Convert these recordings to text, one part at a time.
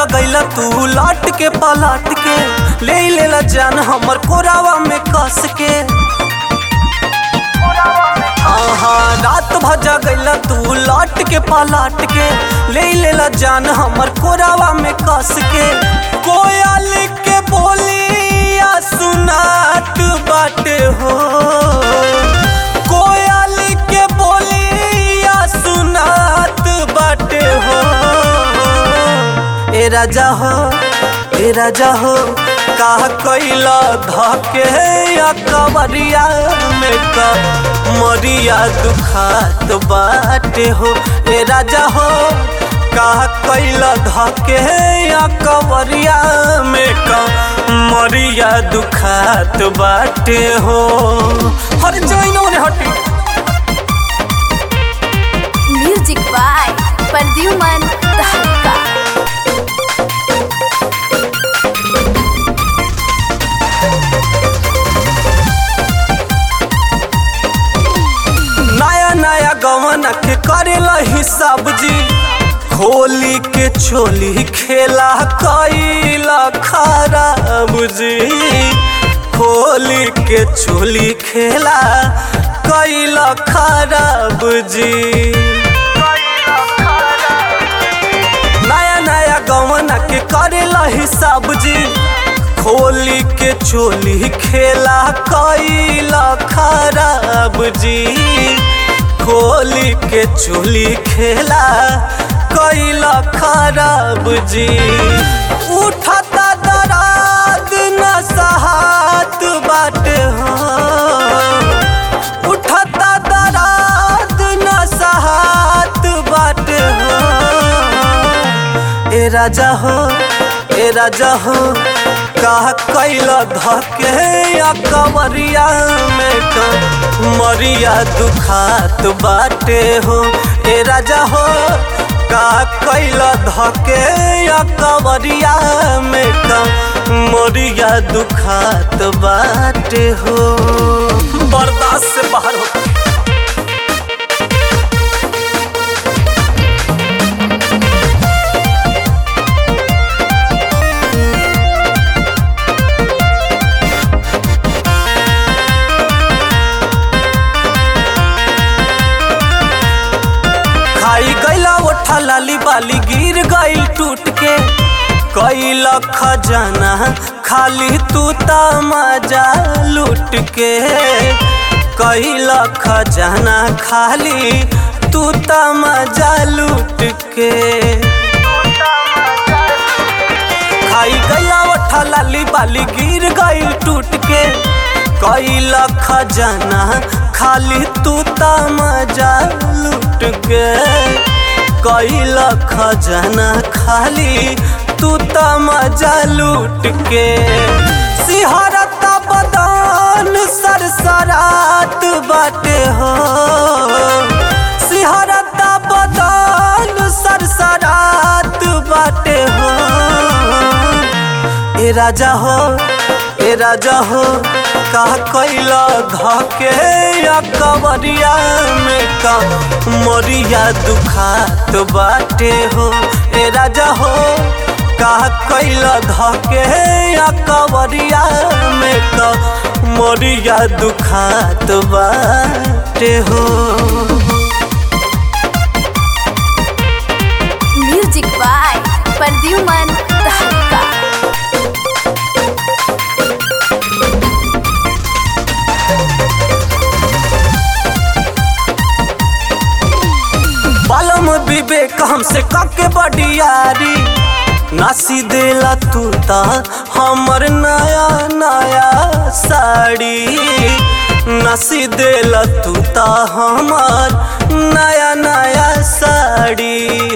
जगैला तू लट के पलट के ले लेला जान हमर कोरावा में कस के आहा रात भजा गैला तू लट के पलट के ले लेला जान हमर कोरावा में कस के कोयल के बोलिया सुनात बाटे हो कोयल के बोलिया सुनात बाटे हो ए राजा हो ए राजा हो का कैला धके या कवरिया में का मरिया दुखात बाटे हो ए राजा हो का कैला धके या कवरिया में का मरिया दुखात बाटे हो हर जइनो रे हटी म्यूजिक बाय प्रद्युमन तहलका नया नया गवन के करेला हिसाब जी खोली के छोली खेला कैला खराब जी खोली के छोली खेला कैला खराब जी नया नया गवन के करेला हिसाब जी खोली के चोली खेला कैला खराब जी खोली के चोली खेला कैला खराब जी उठता दराद न सहात बाटे हो उठता दराद न सहात बाटे हो ए राजा हो ए राजा हो का कैला धके या कवरिया में का मरिया दुखात बाटे हो ए राजा हो का कैला धके या कवरिया में का मरिया दुखात बाटे हो बर्दाश्त से बाहर हो खाई गैला ओठा लाली बाली गिर गईल टूट के कैल खजाना खाली तू मजा लूट के कैल खजाना खाली तू मजा लूट के खाई गैला ओठा लाली बाली गिर गईल टूट के कैल खजाना खाली तू मजा लूट के कैल खजाना खाली तू मजा लूट के सिहरता बदान सरसरात बाटे हो सिहरता बदान सरसरात बाटे हो ए राजा हो ए राजा हो का कैला धके या कवरिया में का मरिया दुखात बाटे हो ए राजा हो का कैला धके या कवरिया में का मरिया दुखात बाटे हो म्यूजिक बाय प्रद्युमन तहलका बालम विवेक हमसे काके बडियारी नासी देला तू ता हमर नया नया साड़ी नासी देला तू ता हमर नया नया साड़ी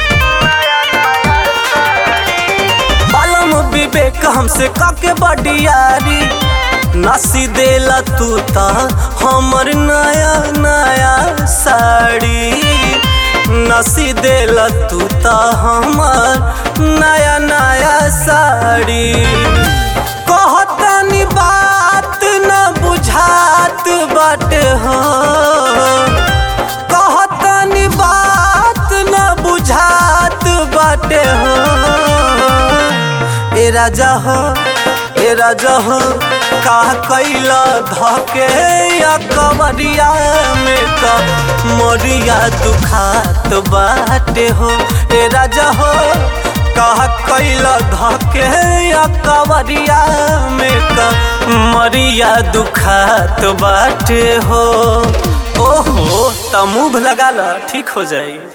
बालम विवेक हमसे काके बडियारी नासी देला तू ता हमर नया नया साड़ी नसी देला तू ता हमर नया नया साड़ी कहतनी बात न बुझात बाटे हो कहतनी बात न बुझात बाटे हो राजा हो ए राजा हो का कैला धके या कवरिया में का मोरिया दुखात बाटे हो ए राजा हो का कैला धके या कवरिया में का मरिया दुखात बाटे हो ओहो त मुंह लगा ल ठीक हो जाई